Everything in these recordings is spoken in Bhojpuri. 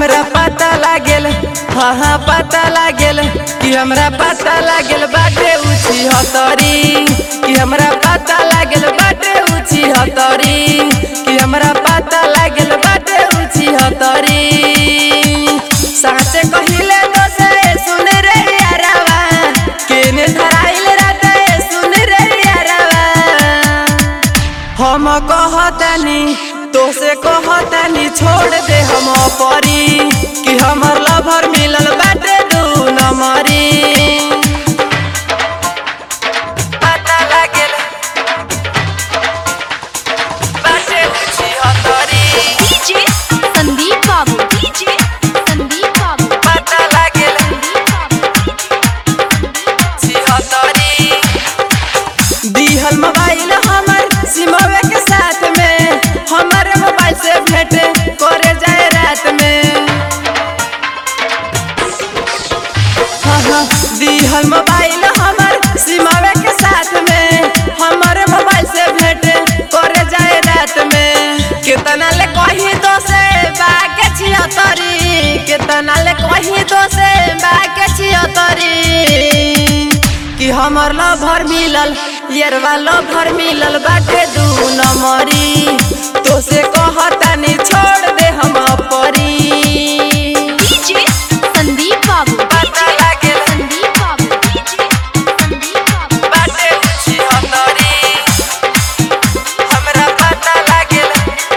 हमरा पता लागेल हाँ हाँ पता लागेल कि हमरा पता लागेल बाटे ऊँची हतरी कि हमरा पता लागेल बाटे ऊँची हतरी कि हमरा पता लागेल बाटे ऊँची हतरी साँचे कहिले तो से सुन रे यारावा केने धराइल राते सुन रे यारावा हम कहतानी तो से कहतानी छोड़ दे हम परी कि हमर लभर मिलल बाटे दू नंबरी पता लागेल बाटे ऊँची हतरी डीजे संदीप बाबू डीजे संदीप बाबू पता लागेल संदीप बाबू छिहत्तरी दिहल मोबाइल हमर सिमवे के साथ में हमर मोबाइल से भेंट करे जाए रात में हाँ हाँ दिहल मोबाइल हमर सिमवे के साथ में हमर मोबाइल से भेंट करे जाए रात में कितना ले कही तो से बाके छिहत्तरी कितना ले कही तो से बाके छिहत्तरी कि हमर लभर मिलल येरवा लभर मिलल बाटे दू नंबरी तो से कहतानी छोड़ दे हम परी डीजे संदीप बाबू पता लागेल संदीप बाबू डीजे संदीप बाबू बाटे ऊँची हतरी हमरा पता लागेल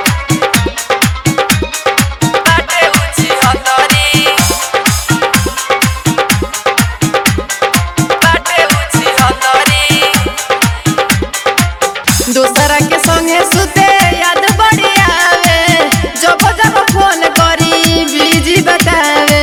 बाटे ऊँची हतरी बाटे ऊँची हतरी दोसरा के संगे सुते याद बड़ी आवे जब जब फोन करी बिजी बतावे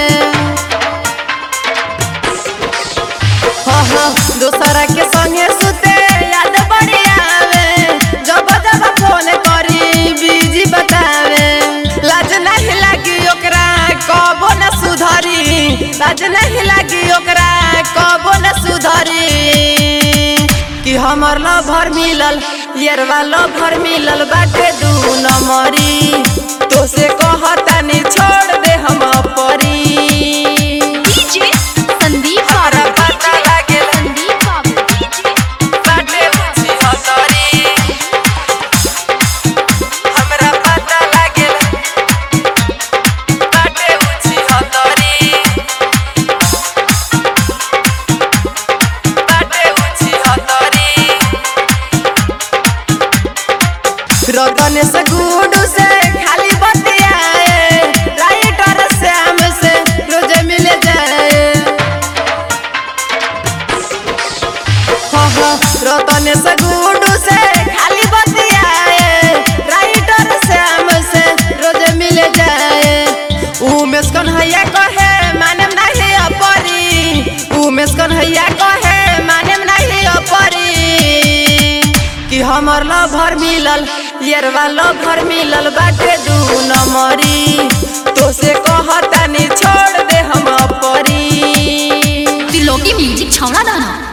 हाँ हाँ दोसरा के संगे सुते याद बड़ी आवे जब जब फोन करी बिजी बतावे लाज नहीं लागी ओकरा कबो न सुधरी लाज नहीं लागी ओकरा कबो न सुधरी कि हमर लभर मिलल येरवा लभर मिलल बाटे दू नंबरी तो से कहतानी छोड़ दे हम परी डीजे संदीप हमरा बाबू पता लागेल संदीप बाबू डीजे बाटे ऊँची हतरी हमरा पता लागेल बाटे ऊँची हतरी बाटे ऊँची हतरी रतन से गुडू से खाली बतियाए राइटर श्याम से रोज मिल जाए हाँ हाँ रतन से गुडू से खाली बतियाए राइटर श्याम से रोज मिल जाए उमेश कन्हैया कहे मानम नहीं अपरी उमेश कन्हैया कहे मानम नहीं अपरी कि हमर लभर मिलल येरवा लभर मिलल बाटे दू नंबरी तो से कहतानी छोड़ दे हम परी त्रिलोकी म्यूजिक छौड़ा दाना